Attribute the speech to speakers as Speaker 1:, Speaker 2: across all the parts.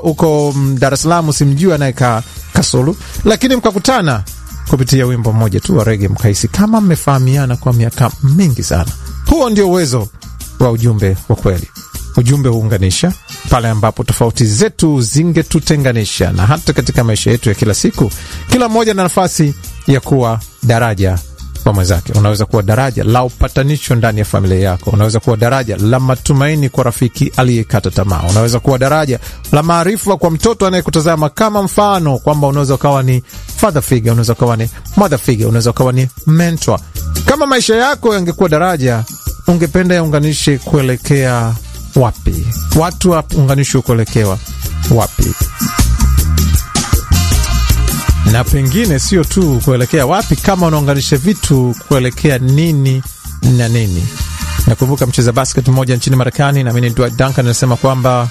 Speaker 1: uko mm, Dar es Salaam, simjui anayekaa Kasulu, lakini mkakutana kupitia wimbo mmoja tu wa rege, mkahisi kama mmefahamiana kwa miaka mingi sana. Huo ndio uwezo wa ujumbe wa kweli. Ujumbe huunganisha pale ambapo tofauti zetu zingetutenganisha, na hata katika maisha yetu ya kila siku, kila mmoja na nafasi ya kuwa daraja kwa mwenzake. Unaweza kuwa daraja la upatanisho ndani ya familia yako. Unaweza kuwa daraja la matumaini kwa rafiki aliyekata tamaa. Unaweza kuwa daraja la maarifa kwa mtoto anayekutazama kama mfano, kwamba unaweza ukawa ni father figure, unaweza ukawa ni mother figure, unaweza ukawa ni mentor. Kama maisha yako yangekuwa daraja, ungependa yaunganishe kuelekea wapi? Watu waunganishwe kuelekewa wapi? na pengine sio tu kuelekea wapi, kama unaunganisha vitu kuelekea nini na nini. Nakumbuka mcheza basket mmoja nchini Marekani, naamini Dwight Duncan anasema kwamba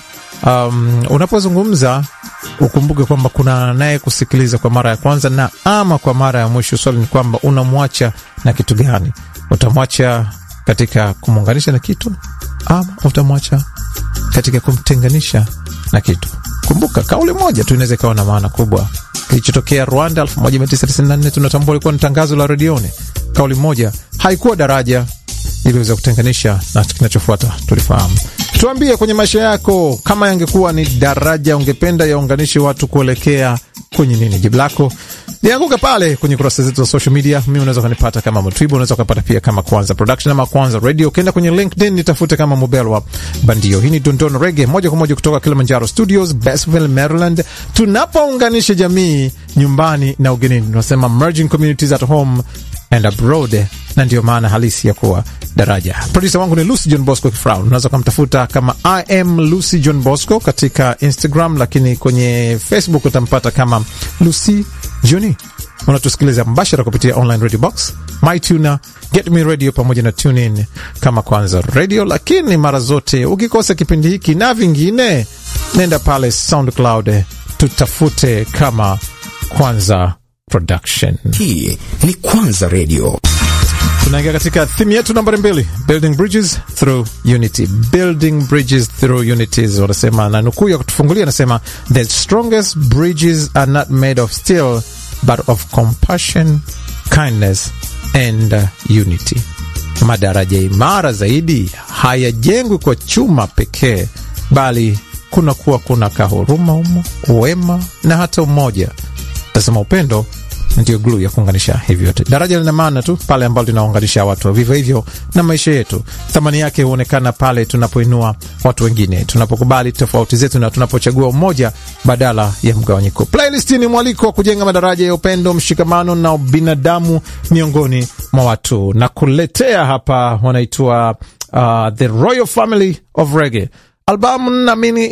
Speaker 1: um, unapozungumza ukumbuke kwamba kuna naye kusikiliza kwa mara ya kwanza na ama kwa mara ya mwisho. Swali ni kwamba unamwacha na kitu gani? Utamwacha katika kumuunganisha na kitu ama utamwacha katika kumtenganisha na kitu? Kumbuka kauli moja tu inaweza ikawa na maana kubwa. Kilichotokea Rwanda 1994 tunatambua ilikuwa ni tangazo la redioni. Kauli moja haikuwa daraja, iliweza kutenganisha, na kinachofuata tulifahamu. Tuambie kwenye maisha yako, kama yangekuwa ni daraja, ungependa yaunganishe watu kuelekea kwenye nini? Jibu lako lianguka pale kwenye kurasa zetu za social media. Mimi unaweza ukanipata kama Mtwibo, unaweza ukapata pia kama Kwanza Production ama Kwanza Radio. Ukienda kwenye LinkedIn nitafute kama Mubelwa Bandio. Hii ni Dondon Rege moja kwa moja kutoka Kilimanjaro Studios, Basville, Maryland, tunapounganisha jamii nyumbani na ugenini. Tunasema merging communities at home and abroad, na ndiyo maana halisi ya kuwa daraja. Produsa wangu ni Lucy John Bosco Kifrau. Unaweza ukamtafuta kama I am Lucy John Bosco katika Instagram, lakini kwenye Facebook utampata kama Lucy Joni. Unatusikiliza mbashara kupitia online radio box, MyTuner, Get Me Radio pamoja na TuneIn kama Kwanza Radio. Lakini mara zote ukikosa kipindi hiki na vingine, nenda pale SoundCloud, tutafute kama Kwanza Production.
Speaker 2: Hii ni Kwanza Radio.
Speaker 1: Tunaingia katika thimu yetu nambari mbili, building bridges through unity. Building bridges through unities, wanasema na nukuu ya kutufungulia anasema, the strongest bridges are not made of steel but of compassion, kindness and uh, unity. Madaraja imara zaidi hayajengwi kwa chuma pekee, bali kuna kuwa kuna kahuruma humo, wema na hata umoja. Tasema upendo ndio gluu ya kuunganisha hivi vyote. Daraja lina maana tu pale ambalo linaunganisha watu, vivyo hivyo na maisha yetu. Thamani yake huonekana pale tunapoinua watu wengine, tunapokubali tofauti zetu na tunapochagua umoja badala ya mgawanyiko. Playlist ni mwaliko wa kujenga madaraja ya upendo, mshikamano na binadamu miongoni mwa watu, na kuletea hapa wanaitwa uh, The Royal Family of Reggae. Albamu naamini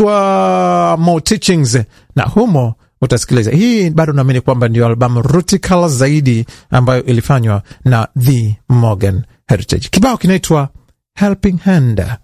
Speaker 1: iliitwa More Teachings na humo utasikiliza hii. Bado naamini kwamba ndio albamu rutical zaidi ambayo ilifanywa na The Morgan Heritage. Kibao kinaitwa Helping Hand.